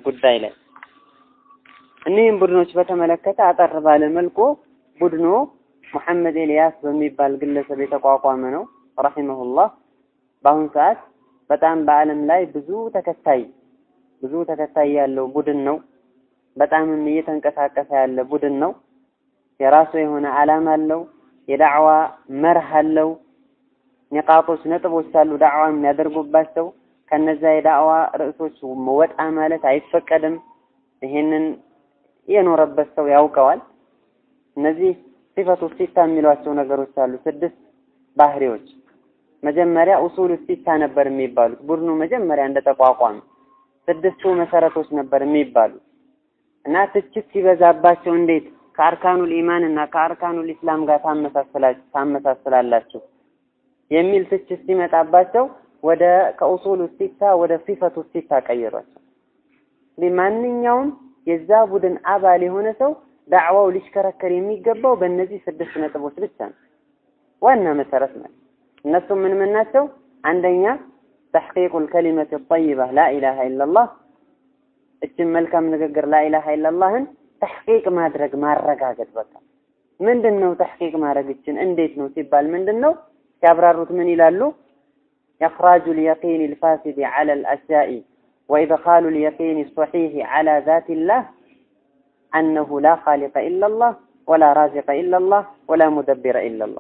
ጉዳይ ላይ እኒህም ቡድኖች በተመለከተ አጠር ባለ መልኩ ቡድኑ ሙሐመድ ኤልያስ በሚባል ግለሰብ የተቋቋመ ነው ረሂመሁላህ። በአሁኑ ሰዓት በጣም በዓለም ላይ ብዙ ተከታይ ብዙ ተከታይ ያለው ቡድን ነው። በጣምም እየተንቀሳቀሰ ያለ ቡድን ነው። የራሱ የሆነ ዓላማ አለው። የዳዕዋ መርህ አለው። ኒቃጦች ነጥቦች አሉ ዳዕዋ የሚያደርጉባቸው። ከነዛ የዳዕዋ ርዕሶች ወጣ ማለት አይፈቀድም። ይሄንን የኖረበት ሰው ያውቀዋል። እነዚህ ሲፈቱ ሲታ የሚሏቸው ነገሮች አሉ። ስድስት ባህሪዎች መጀመሪያ ኡሱሉ ሲታ ነበር የሚባሉት ቡድኑ መጀመሪያ እንደተቋቋመ ስድስቱ መሰረቶች ነበር የሚባሉት እና ትችት ሲበዛባቸው እንዴት ከአርካኑል ኢማን እና ከአርካኑል ኢስላም ጋር ታመሳስላላችሁ የሚል ትችት ሲመጣባቸው ወደ ከኡሱሉ ሲታ ወደ ሲፈቱ ሲታ ቀይሯቸው። ማንኛውም የዛ ቡድን አባል የሆነ ሰው ዳዕዋው ሊሽከረከር የሚገባው በእነዚህ ስድስት ነጥቦች ብቻ ነው። ዋና መሰረት ማለት እነሱ ምን ምን ናቸው? አንደኛ ተሕቂቁል ከሊመት ጠይባ ላኢላሃ ኢለላህ እችን መልካም ንግግር ላኢላሃ ኢለላህን ተሕቂቅ ማድረግ ማረጋገጥ። በቃ ምንድን ነው ተሕቂቅ ማድረግ እችን እንዴት ነው ሲባል ምንድን ነው ሲያብራሩት ምን ይላሉ? ኢኽራጁ ልየቂን ልፋሲድ ዐላ ልአሽያኢ ወኢድኻሉ ልየቂን ሰሒሕ ዐላ ዛቲላህ አነሁ ላ ኻሊቀ ኢለላህ ወላ ራዚቀ ኢለላህ ወላ ሙደቢረ ኢለላህ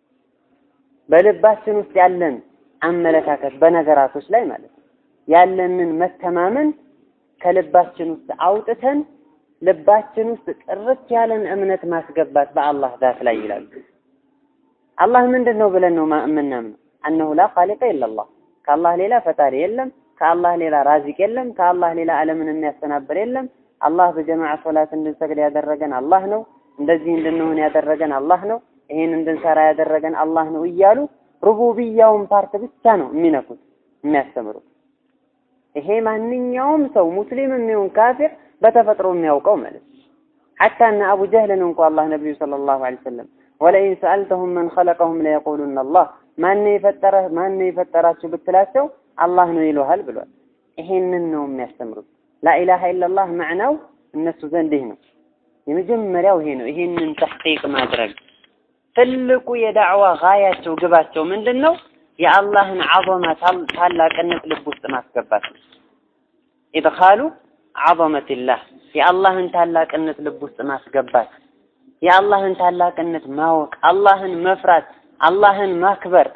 በልባችን ውስጥ ያለን አመለካከት በነገራቶች ላይ ማለት ነው ያለንን መተማመን ከልባችን ውስጥ አውጥተን ልባችን ውስጥ ጥርት ያለን እምነት ማስገባት በአላህ ዛት ላይ ይላሉ። አላህ ምንድን ነው ብለን ነው የምናምነው? አነሁ ላ ኻሊቀ ኢለላህ ከአላህ ሌላ ፈጣሪ የለም፣ ከአላህ ሌላ ራዚቅ የለም፣ ከአላህ ሌላ ዓለምን የሚያስተናብር የለም። አላህ በጀማዓ ሶላት እንድንሰግድ ያደረገን አላህ ነው። እንደዚህ እንድንሆን ያደረገን አላህ ነው። ይሄን እንድንሰራ ያደረገን አላህ ነው እያሉ ሩቡብያውን ፓርት ብቻ ነው የሚነኩት የሚያስተምሩት። ይሄ ማንኛውም ሰው ሙስሊም የሚሆን ካፊር በተፈጥሮ የሚያውቀው ማለት ነው። ሐታ እነ አቡ ጀህልን እንኳ አላህ ነቢዩ ሰለላሁ ዐለይሂ ወሰለም ወለኢን ሰአልተሁም መን ኸለቀሁም ለየቁሉነ አላህ ማነው የፈጠረ ማነው የፈጠራችሁ ብትላቸው አላህ ነው ይሉሃል ብሏል። ይሄንን ነው የሚያስተምሩት። ላኢላሃ ኢለላህ መዕናው እነሱ ዘንድ ይህ ነው። የመጀመሪያው ይሄ ነው። ይሄንን ተሕቂቅ ማድረግ ትልቁ የዳዕዋ ጋያቸው ግባቸው ምንድን ነው? የአላህን ዐዘማ ታላቅነት ልብ ውስጥ ማስገባት ነው። ኢድኻሉ ዐዘመቲላህ የአላህን ታላቅነት ልብ ውስጥ ማስገባት፣ የአላህን ታላቅነት ማወቅ፣ አላህን መፍራት፣ አላህን ማክበር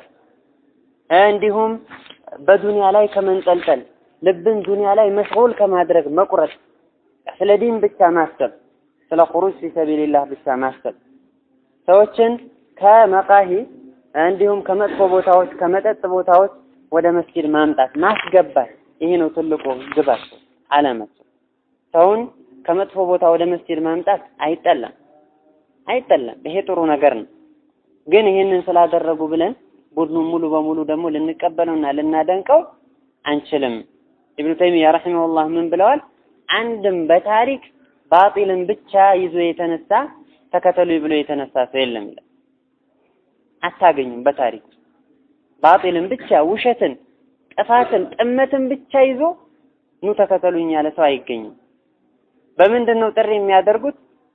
እንዲሁም በዱንያ ላይ ከመንጠልጠል ልብን ዱንያ ላይ መሽጉል ከማድረግ መቁረጥ፣ ስለ ዲን ብቻ ማሰብ፣ ስለ ኹሩጅ ፊ ሰቢልላህ ብቻ ማሰብ ሰዎችን ከመቃሂ እንዲሁም ከመጥፎ ቦታዎች ከመጠጥ ቦታዎች ወደ መስጊድ ማምጣት ማስገባት፣ ይሄ ነው ትልቁ ግባቸው ዓላማቸው። ሰውን ከመጥፎ ቦታ ወደ መስጊድ ማምጣት አይጠላም አይጠላም፣ ይሄ ጥሩ ነገር ነው። ግን ይሄንን ስላደረጉ ብለን ቡድኑን ሙሉ በሙሉ ደግሞ ልንቀበለውና ልናደንቀው አንችልም። ኢብኑ ተይሚያ ረሂመሁላህ ምን ብለዋል? አንድም በታሪክ ባጢልን ብቻ ይዞ የተነሳ ተከተሉ ብሎ የተነሳ ሰው የለም ይላል። አታገኙም። በታሪክ ባጢልን ብቻ ውሸትን፣ ጥፋትን፣ ጥመትን ብቻ ይዞ ኑ ተከተሉኝ ያለ ሰው አይገኝም። በምንድን ነው ጥሪ የሚያደርጉት?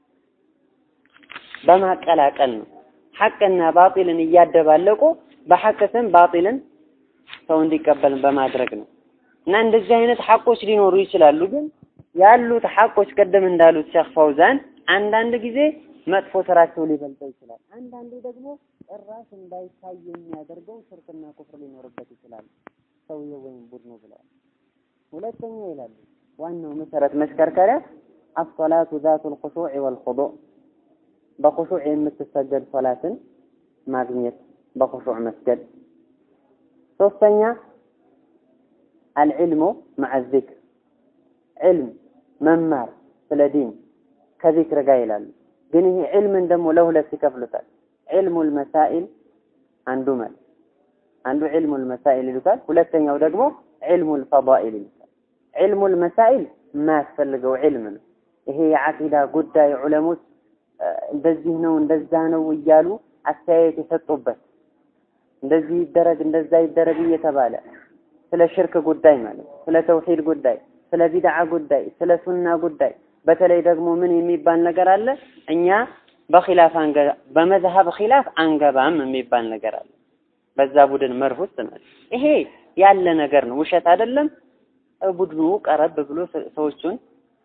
በማቀላቀል ነው። ሐቅና ባጢልን እያደባለቁ በሐቅ ስም ባጢልን ሰው እንዲቀበል በማድረግ ነው። እና እንደዚህ አይነት ሐቆች ሊኖሩ ይችላሉ። ግን ያሉት ሐቆች ቀደም እንዳሉት ሼክ ፈውዛን አንዳንድ ጊዜ መጥፎ ስራቸው ሊበልጠው ይችላል። አንዳንዱ ደግሞ ጭራሽ እንዳይታይ የሚያደርገው ሽርክና ኩፍር ሊኖርበት ይችላል ሰውየው ወይም ቡድኑ ብለዋል። ሁለተኛ ይላሉ ዋናው መሰረት መሽከርከሪያ አሶላቱ ዛቱል ኹሹዕ ወልኹዱዕ በኹሹዕ የምትሰገድ ሶላትን ማግኘት በኹሹዕ መስገድ። ሶስተኛ አልዕልሙ መዐ ዚክር ዕልም መማር ስለ ዲን ከዚክር ጋር ይላሉ። ግን ይሄ ዕልምን ደግሞ ለሁለት ይከፍሉታል። ዕልሙል መሳኢል አንዱ ማለት አንዱ ዕልሙል መሳኢል ይሉታል። ሁለተኛው ደግሞ ዕልሙል ፈዳኢል ይሉታል። ዕልሙል መሳኢል የማያስፈልገው ዕልም ነው። ይሄ የዓቂዳ ጉዳይ ዑለሞች እንደዚህ ነው እንደዛ ነው እያሉ አስተያየት የሰጡበት እንደዚህ ይደረግ እንደዛ ይደረግ እየተባለ ስለ ሽርክ ጉዳይ ማለት ስለ ተውሂድ ጉዳይ፣ ስለ ቢድዓ ጉዳይ፣ ስለ ሱና ጉዳይ በተለይ ደግሞ ምን የሚባል ነገር አለ? እኛ በኺላፍ አንገባ በመዝሀብ ኺላፍ አንገባም የሚባል ነገር አለ። በዛ ቡድን መርህ ውስጥ ማለት ይሄ ያለ ነገር ነው፣ ውሸት አይደለም። ቡድኑ ቀረብ ብሎ ሰዎቹን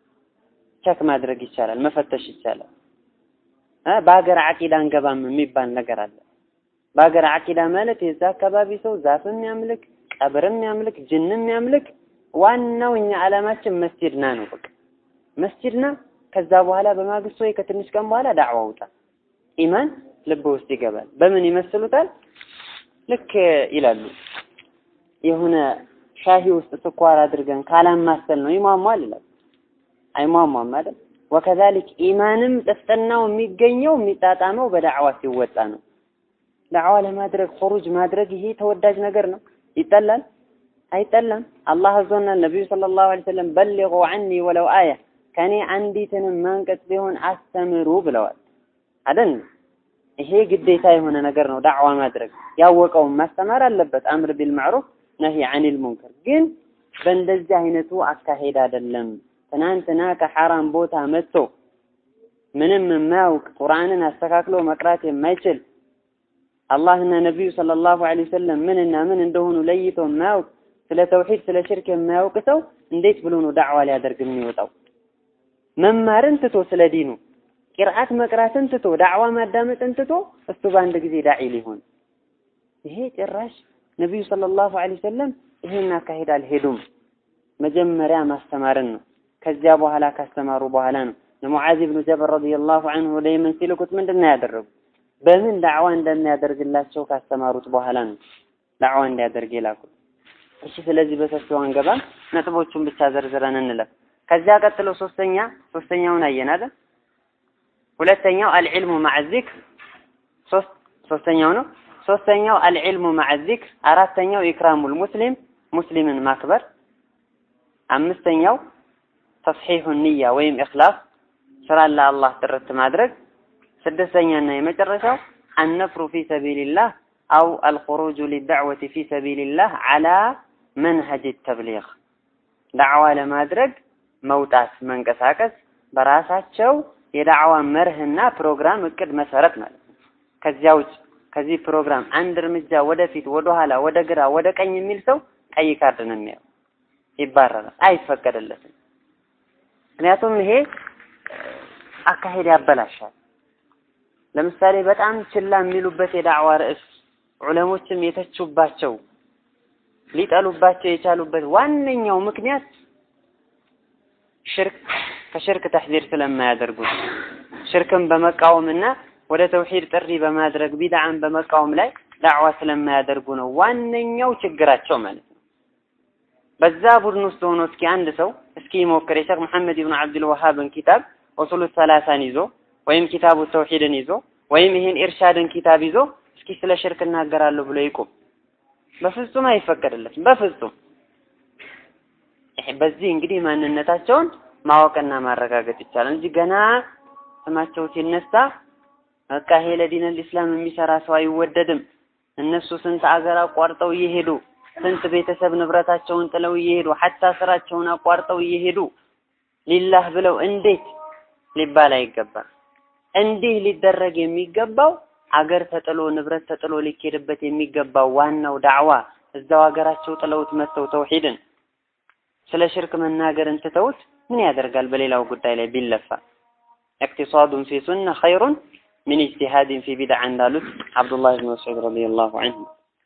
ቸክ ማድረግ ይቻላል፣ መፈተሽ ይቻላል። በሀገር አቂዳ አንገባም የሚባል ነገር አለ። በሀገር አቂዳ ማለት የዛ አካባቢ ሰው ዛፍም ያምልክ፣ ቀብርም ያምልክ፣ ጅንም ያምልክ፣ ዋናው እኛ ዓላማችን መስጂድና ነው። በቃ መስጂድና ከዛ በኋላ በማግስቱ ወይ ከትንሽ ቀን በኋላ ዳዕዋ ውጣ፣ ኢማን ልብ ውስጥ ይገባል። በምን ይመስሉታል? ልክ ይላሉ የሆነ ሻሂ ውስጥ ስኳር አድርገን ካላማሰል ነው ይሟሟል ይላል። አይሟሟም አይደል? ወከዛሊክ ኢማንም ጥፍጥናው የሚገኘው የሚጣጣመው በዳዕዋ ሲወጣ ነው። ዳዕዋ ለማድረግ ኹሩጅ ማድረግ ይሄ ተወዳጅ ነገር ነው። ይጠላል? አይጠላም። አላህ አዞናል። ነቢዩ ሰለላሁ ዐለይሂ ወሰለም በሊጉ ዐኒ ወለው አያ ከኔ አንዲትንም ማንቀጽ ቢሆን አስተምሩ ብለዋል አይደል? ይሄ ግዴታ የሆነ ነገር ነው። ዳዕዋ ማድረግ ያወቀውን ማስተማር አለበት። አምር ቢልማዕሩፍ ነሂ ዐኒል ሙንከር። ግን በእንደዚህ አይነቱ አካሄድ አይደለም። ትናንትና ከሐራም ቦታ መጥቶ ምንም የማያውቅ ቁርአንን አስተካክሎ መቅራት የማይችል አላህና ነቢዩ ሰለላሁ ዐለይሂ ወሰለም ምንና ምን እንደሆኑ ለይቶ የማያውቅ ስለ ተውሂድ ስለ ሽርክ የማያውቅ ሰው እንዴት ብሎ ነው ዳዕዋ ሊያደርግ የሚወጣው? መማርን ትቶ ስለ ዲኑ ቂርአት መቅራትን ትቶ ዳዕዋ ማዳመጥን ትቶ እሱ በአንድ ጊዜ ዳዒ ሊሆን ይሄ ጭራሽ ነቢዩ ሰለላሁ ዐለይሂ ወሰለም ይሄን አካሄድ አልሄዱም። መጀመሪያ ማስተማርን ነው። ከዚያ በኋላ ካስተማሩ በኋላ ነው ለሙዓዝ ብኑ ጀበል ረዲየላሁ ዐንሁ ወደ የመን ሲልኩት ምንድን ነው ያደረጉ? በምን ዳዕዋ እንደሚያደርግላቸው ካስተማሩት በኋላ ነው ዳዕዋ እንዲያደርግ የላኩት። እሺ፣ ስለዚህ በሰፊው አንገባም፣ ነጥቦቹን ብቻ ዘርዝረን እንለፍ። ከዚያ ቀጥሎ ሶስተኛ ሶስተኛውን አየን አይደል? ሁለተኛው አልዕልሙ ማዕ ዚክር ሶስት ሶስተኛው ነው። ሶስተኛው አልዕልሙ ማዕ ዚክር፣ አራተኛው ኢክራሙል ሙስሊም ሙስሊምን ማክበር፣ አምስተኛው ተስሒሑ ንያ ወይም ኢኽላስ ስራን ለአላህ ጥርት ማድረግ፣ ስድስተኛና የመጨረሻው አነፍሩ ፊ ሰቢልላህ አው አልኹሩጁ ሊዳዕወቲ ፊ ሰቢልላህ ዓላ መንሀጅ ተብሊግ ዳዕዋ ለማድረግ መውጣት መንቀሳቀስ በራሳቸው የዳዕዋ መርህና ፕሮግራም እቅድ መሰረት ማለት ነው። ከዚያ ውጭ ከዚህ ፕሮግራም አንድ እርምጃ ወደፊት፣ ወደ ኋላ፣ ወደ ግራ፣ ወደ ቀኝ የሚል ሰው ቀይ ካርድ ነው የሚያው፣ ይባረራል፣ አይፈቀድለትም። ምክንያቱም ይሄ አካሄድ ያበላሻል። ለምሳሌ በጣም ችላ የሚሉበት የዳዕዋ ርዕስ ዑለሞችም የተቹባቸው ሊጠሉባቸው የቻሉበት ዋነኛው ምክንያት ሽርክ ከሽርክ ተሕዚር ስለማያደርጉ ሽርክን በመቃወምና ወደ ተውሂድ ጥሪ በማድረግ ቢድዓን በመቃወም ላይ ዳዕዋ ስለማያደርጉ ነው ዋነኛው ችግራቸው ማለት ነው። በዛ ቡድን ውስጥ ሆኖ እስኪ አንድ ሰው እስኪ ይሞክር የሼክ መሐመድ ብን አብዱል ወሃብን ኪታብ ኡሱሉ ሰላሳን ይዞ ወይም ኪታቡ ተውሂድን ይዞ ወይም ይሄን ኢርሻድን ኪታብ ይዞ እስኪ ስለ ሽርክ እናገራለሁ ብሎ ይቁም። በፍጹም አይፈቀድለትም። በፍጹም በዚህ እንግዲህ ማንነታቸውን ማወቅና ማረጋገጥ ይቻላል እንጂ ገና ስማቸው ሲነሳ በቃ ይሄ ለዲነል ኢስላም የሚሰራ ሰው አይወደድም። እነሱ ስንት አገር አቋርጠው እየሄዱ ስንት ቤተሰብ ንብረታቸውን ጥለው እየሄዱ ሐታ ስራቸውን አቋርጠው እየሄዱ ሊላህ ብለው እንዴት ሊባል አይገባም። እንዲህ ሊደረግ የሚገባው አገር ተጥሎ ንብረት ተጥሎ ሊኬድበት የሚገባው ዋናው ዳዕዋ እዛው ሀገራቸው ጥለውት መጥተው ተውሂድን ስለ ሽርክ መናገርን ትተውት ምን ያደርጋል? በሌላው ጉዳይ ላይ ቢለፋ እቅቲሳዱን ፊ ሱና ኸይሩን ሚን ኢጅቲሃድን ፊ ቢድዓ እንዳሉት አብዱላህ ብን መስዑድ ረዲየላሁ ዐንሁ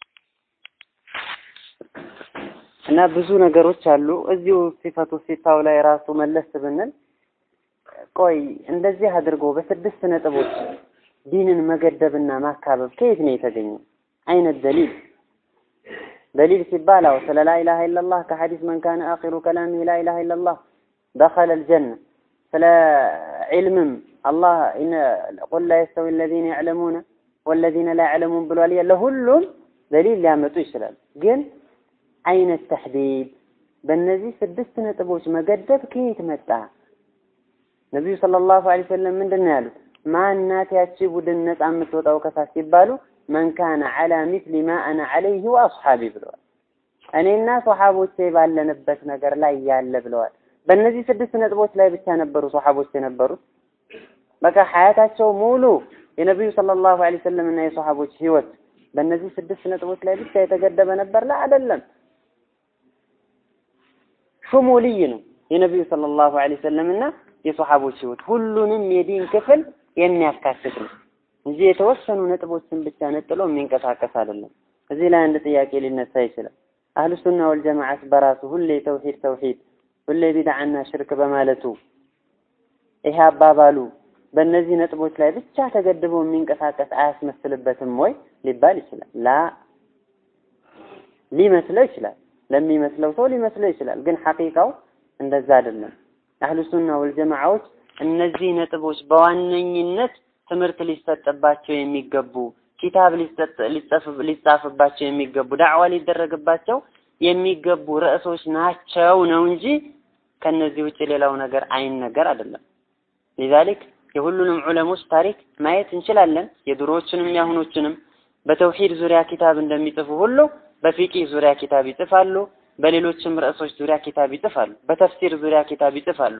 እና ብዙ ነገሮች አሉ። እዚሁ ሲፈቱ ሲታው ላይ ራሱ መለስ ብንል ቆይ እንደዚህ አድርጎ በስድስት ነጥቦች ዲንን መገደብና ማካበብ ከየት ነው የተገኘው? አይነት ደሊል ደሊል ሲባል አው ስለ ላኢላሃ ኢለላህ ከሐዲስ መን ካነ አኺሩ ከላሚሂ ላኢላሃ ኢለላህ ደኸለል ጀነ ስለ ዒልምም አላህ ቁል ላ የስተዊ አለዚነ ያዕለሙነ ወለዚነ ላ ያዕለሙን ብሏል። ለሁሉም ደሊል ሊያመጡ ይችላል። ግን አይነት ተሕዲድ በእነዚህ ስድስት ነጥቦች መገደብ ከየት መጣ? ነቢዩ ሰለላሁ ዐለይሂ ወሰለም ምንድን ነው ያሉት? ማናት ያቺ ቡድን ነፃ የምትወጣው ከሳት ሲባሉ መን ካነ ዐላ ሚስሊ ማ አነ ዐለይሂ ወአስሓቢ ብለዋል። እኔና ሶሐቦቼ ባለንበት ነገር ላይ ያለ ብለዋል። በእነዚህ ስድስት ነጥቦች ላይ ብቻ ነበሩ ሶሐቦች የነበሩት። በቃ ሀያታቸው ሙሉ የነቢዩ ሰለላሁ ዐለይሂ ወሰለም እና የሶሐቦች ህይወት በእነዚህ ስድስት ነጥቦች ላይ ብቻ የተገደበ ነበር? ላ አይደለም። ሹሙልይ ነው የነቢዩ ሰለላሁ ዐለይሂ ወሰለም እና የሶሐቦች ህይወት ሁሉንም የዲን ክፍል የሚያካትት ነው እንጂ የተወሰኑ ነጥቦችን ብቻ ነጥሎ የሚንቀሳቀስ አይደለም። እዚህ ላይ አንድ ጥያቄ ሊነሳ ይችላል። አህሉ ሱና ወልጀማዓት በራሱ ሁሌ ተውሂድ ተውሂድ ሁሌ ቢድዓና ሽርክ በማለቱ ይሄ አባባሉ በእነዚህ ነጥቦች ላይ ብቻ ተገድቦ የሚንቀሳቀስ አያስመስልበትም ወይ ሊባል ይችላል። ላ ሊመስለው ይችላል። ለሚመስለው ሰው ሊመስለው ይችላል። ግን ሐቂቃው እንደዛ አይደለም። አህሉ ሱና ወልጀማዓዎች እነዚህ ነጥቦች በዋነኝነት ትምህርት ሊሰጥባቸው የሚገቡ ኪታብ ሊጻፍባቸው የሚገቡ ዳዕዋ ሊደረግባቸው የሚገቡ ርዕሶች ናቸው ነው እንጂ ከነዚህ ውጭ ሌላው ነገር አይን ነገር አይደለም። ሊዛሊክ የሁሉንም ዑለሞች ታሪክ ማየት እንችላለን። የድሮዎችንም የአሁኖችንም በተውሂድ ዙሪያ ኪታብ እንደሚጽፉ ሁሉ በፊቂህ ዙሪያ ኪታብ ይጽፋሉ። በሌሎችም ርዕሶች ዙሪያ ኪታብ ይጽፋሉ። በተፍሲር ዙሪያ ኪታብ ይጽፋሉ።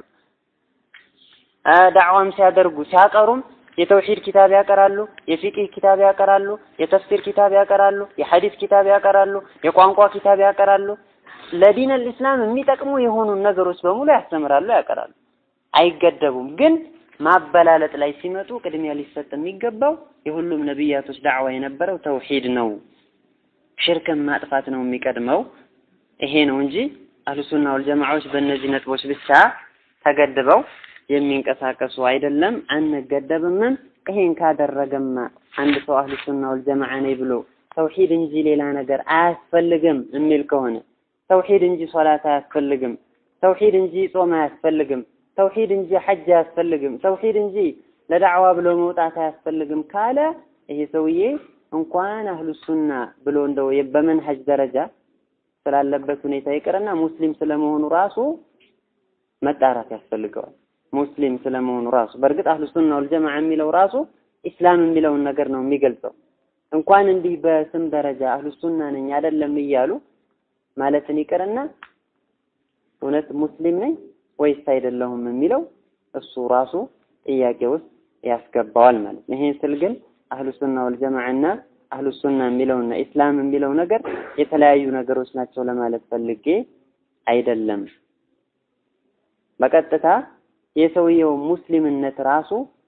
ዳዕዋም ሲያደርጉ ሲያቀሩም የተውሂድ ኪታብ ያቀራሉ፣ የፊቅህ ኪታብ ያቀራሉ፣ የተፍሲር ኪታብ ያቀራሉ፣ የሐዲስ ኪታብ ያቀራሉ፣ የቋንቋ ኪታብ ያቀራሉ። ለዲን አልኢስላም የሚጠቅሙ የሆኑ ነገሮች በሙሉ ያስተምራሉ፣ ያቀራሉ። አይገደቡም። ግን ማበላለጥ ላይ ሲመጡ ቅድሚያ ሊሰጥ የሚገባው የሁሉም ነቢያቶች ዳዕዋ የነበረው ተውሂድ ነው። ሽርክን ማጥፋት ነው የሚቀድመው። ይሄ ነው እንጂ አህሉሱና ወልጀማዓዎች በእነዚህ ነጥቦች ብቻ ተገድበው የሚንቀሳቀሱ አይደለም። አንገደብምም። ይሄን ካደረገማ አንድ ሰው አህሉ ሱና ወልጀማዓ ነኝ ብሎ ተውሂድ እንጂ ሌላ ነገር አያስፈልግም የሚል ከሆነ ተውሂድ እንጂ ሶላት አያስፈልግም፣ ተውሂድ እንጂ ጾም አያስፈልግም፣ ተውሂድ እንጂ ሐጅ አያስፈልግም፣ ተውሂድ እንጂ ለዳዕዋ ብሎ መውጣት አያስፈልግም ካለ ይሄ ሰውዬ እንኳን አህሉ ሱና ብሎ እንደው በመንሀጅ ደረጃ ስላለበት ሁኔታ ይቅርና ሙስሊም ስለመሆኑ ራሱ መጣራት ያስፈልገዋል። ሙስሊም ስለመሆኑ ራሱ በእርግጥ አህሉ ሱና ወልጀማዓ የሚለው ራሱ ኢስላም የሚለውን ነገር ነው የሚገልጸው። እንኳን እንዲህ በስም ደረጃ አህሉ ሱና ነኝ አይደለም እያሉ ማለትን ይቅርና እውነት ሙስሊም ነኝ ወይስ አይደለሁም የሚለው እሱ ራሱ ጥያቄ ውስጥ ያስገባዋል ማለት ነው። ይሄን ስል ግን አህሉ ሱና ወልጀማዓና አህሉ ሱና የሚለውና ኢስላም የሚለው ነገር የተለያዩ ነገሮች ናቸው ለማለት ፈልጌ አይደለም። በቀጥታ የሰውየው ሙስሊምነት ራሱ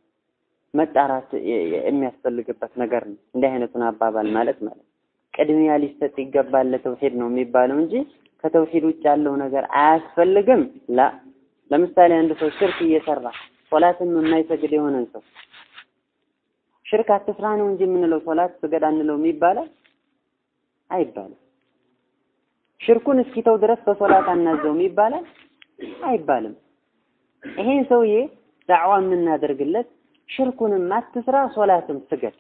መጣራት የሚያስፈልግበት ነገር ነው። እንዲህ አይነቱን አባባል ማለት ማለት ቅድሚያ ሊሰጥ ይገባል ለተውሂድ ነው የሚባለው እንጂ ከተውሂድ ውጭ ያለው ነገር አያስፈልግም። ላ ለምሳሌ አንድ ሰው ሽርክ እየሰራ ሶላትም የማይሰግድ የሆነን ሰው ሽርክ አትስራ ነው እንጂ የምንለው ሶላት ስገድ አንለውም ይባላል አይባልም። ሽርኩን እስኪተው ድረስ በሶላት አናዘውም ይባላል አይባልም። ይሄን ሰውዬ ዳዕዋ የምናደርግለት ሽርኩንም አትስራ ሶላትም ስገድ።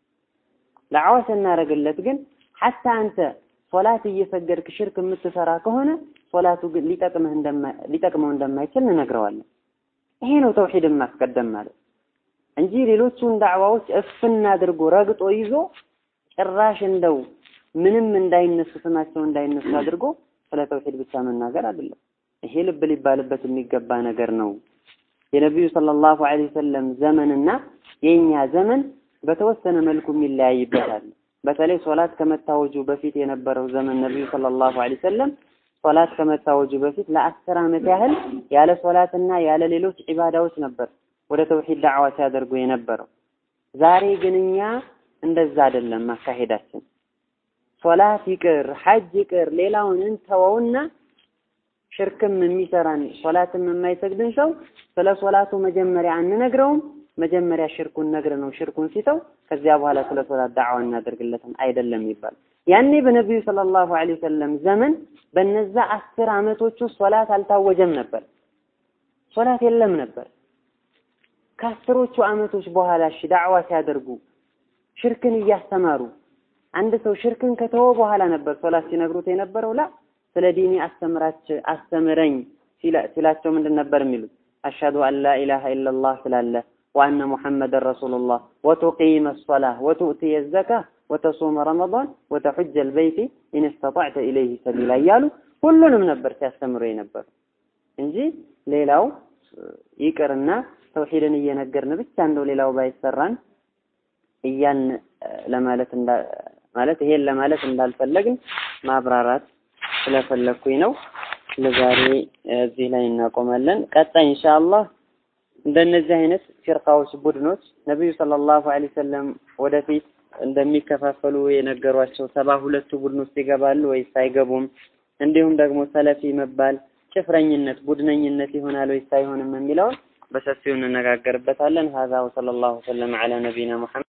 ዳዕዋ ስናደርግለት ግን ሐታ አንተ ሶላት እየሰገድክ ሽርክ የምትሰራ ከሆነ ሶላቱ ግን ሊጠቅምህ ሊጠቅመው እንደማይችል እንነግረዋለን። ይሄ ነው ተውሂድን ማስቀደም ማለት እንጂ ሌሎቹን ዳዕዋዎች እፍን አድርጎ ረግጦ ይዞ ጭራሽ እንደው ምንም እንዳይነሱ ስማቸው እንዳይነሱ አድርጎ ስለ ተውሂድ ብቻ መናገር አይደለም። ይሄ ልብ ሊባልበት የሚገባ ነገር ነው። የነቢዩ ሰለላሁ ዐለይሂ ወሰለም ዘመንና የኛ ዘመን በተወሰነ መልኩ የሚለያይበታል። በተለይ ሶላት ከመታወጁ በፊት የነበረው ዘመን ነቢዩ ሰለላሁ ዐለይሂ ወሰለም ሶላት ከመታወጁ በፊት ለአስር ዓመት ያህል ያለ ሶላትና ያለ ሌሎች ዒባዳዎች ነበር ወደ ተውሂድ ዳዕዋ ሲያደርጉ የነበረው። ዛሬ ግን እኛ እንደዛ አይደለም ማካሄዳችን። ሶላት ይቅር፣ ሐጅ ይቅር፣ ሌላውን እንተወውና ሽርክም የሚሰራን ሶላትም የማይሰግድን ሰው ስለ ሶላቱ መጀመሪያ አንነግረውም። መጀመሪያ ሽርኩን ነግረ ነው ሽርኩን ሲተው ከዚያ በኋላ ስለ ሶላት ዳዕዋ እናደርግለትም አይደለም ይባል። ያኔ በነቢዩ ሰለላሁ ዐለይሂ ወሰለም ዘመን በነዛ አስር ዓመቶቹ ሶላት አልታወጀም ነበር። ሶላት የለም ነበር። ከአስሮቹ ዓመቶች በኋላ እሺ ዳዕዋ ሲያደርጉ ሽርክን እያስተማሩ አንድ ሰው ሽርክን ከተወ በኋላ ነበር ሶላት ሲነግሩት የነበረው ላ ስለ ዲኒ አስተምራች አስተምረኝ ሲላቸው ምንድን ነበር የሚሉት? አሽሀዱ አን ላ ኢላሃ ኢለላህ ስላለ ወአነ ሙሐመደን ረሱሉላህ ወቱቂመ ሶላህ ወቱእቲየ ዘካ ወተሱመ ረመዳን ወተሑጀ አልበይት ኢን ስተጣዕተ ኢለይሂ ሰቢላ እያሉ ሁሉንም ነበር ሲያስተምሩ የነበሩ እንጂ ሌላው ይቅርና ተውሂድን እየነገርን ብቻ እንደው ሌላው ባይሰራን እያልን ለማለት ማለት ይሄን ለማለት እንዳልፈለግን ማብራራት ስለፈለግኩኝ ነው። ለዛሬ እዚህ ላይ እናቆማለን። ቀጣይ ኢንሻአላህ እንደነዚህ አይነት ፊርቃዎች፣ ቡድኖች ነብዩ ሰለላሁ ዐለይሂ ወሰለም ወደፊት እንደሚከፋፈሉ የነገሯቸው ሰባ ሁለቱ ቡድን ውስጥ ይገባሉ ወይስ አይገቡም? እንዲሁም ደግሞ ሰለፊ መባል ጭፍረኝነት፣ ቡድነኝነት ይሆናል ወይስ አይሆንም የሚለውን በሰፊው እንነጋገርበታለን። ሀዛ ወሰለላሁ ወሰለም ዐላ ነቢና ሙሐመድ